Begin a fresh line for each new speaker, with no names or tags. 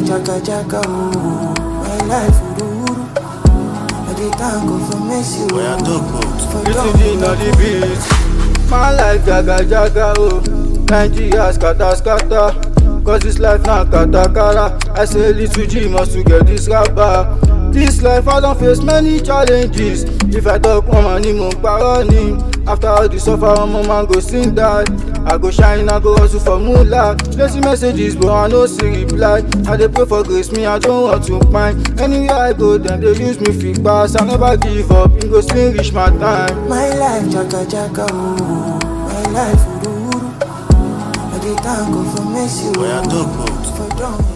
jaga jaga, oh. My life ururu. I dey thank God for mercy, oh.
Oya talk out.
For
This
done,
is the not the beat. My life jaga jaga oh. Nigeria scatter scatter. Cause this life na katakara. I say little G must to get this rapper. This life I don face many challenges. If I talk one man ni mo parọ́ ni. After all the suffer ọmọ man go sing that. I go shine, I go hustle for moolah. Plenty messages but I no see reply. I dey pray for grace, me I don't want to pine. Anywhere I go, dem dey use me fit pass. I never give up, e go still reach my time.
My life jaga jaga, oh. My life ururu. I dey thank God for mercy, oh.
Oya talk out.
For done.